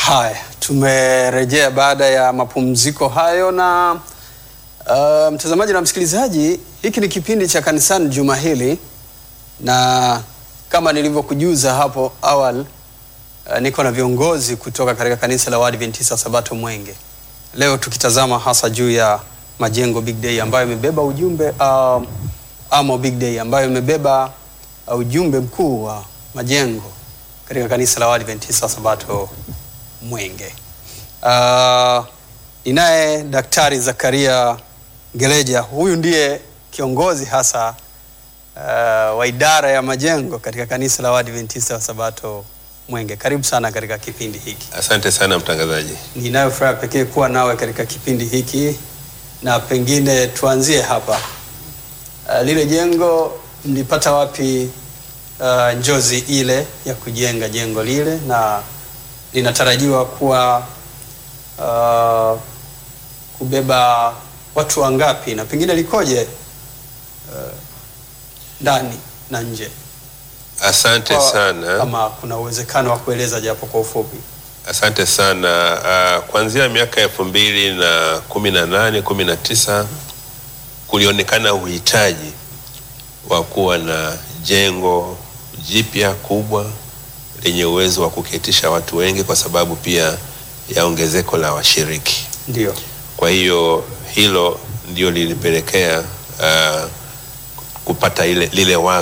Haya, tumerejea baada ya mapumziko hayo na uh, mtazamaji na msikilizaji, hiki ni kipindi cha kanisani juma hili, na kama nilivyokujuza hapo awali uh, niko na viongozi kutoka katika kanisa la Waadventista Sabato Mwenge, leo tukitazama hasa juu ya majengo Big Day ambayo imebeba ujumbe uh, Amo Big Day ambayo imebeba uh, ujumbe mkuu wa majengo katika kanisa la Waadventista Sabato Mwenge. Uh, ninaye Daktari Zakaria Ngeleja, huyu ndiye kiongozi hasa uh, wa idara ya majengo katika kanisa la Waadventista Sabato Mwenge. Karibu sana katika kipindi hiki. Asante sana mtangazaji. Ninayo furaha pekee kuwa nawe katika kipindi hiki, na pengine tuanzie hapa. Uh, lile jengo mlipata wapi uh, njozi ile ya kujenga jengo lile na linatarajiwa kuwa uh, kubeba watu wangapi na pengine likoje uh, ndani na nje? Asante Kwa- sana. Kama kuna uwezekano wa kueleza japo kwa ufupi. Asante sana. Uh, kuanzia miaka elfu mbili na kumi na nane kumi na tisa kulionekana uhitaji wa kuwa na jengo jipya kubwa lenye uwezo wa kuketisha watu wengi kwa sababu pia ya ongezeko la washiriki. Ndio. Kwa hiyo hilo ndio lilipelekea uh, kupata ile, lile wazo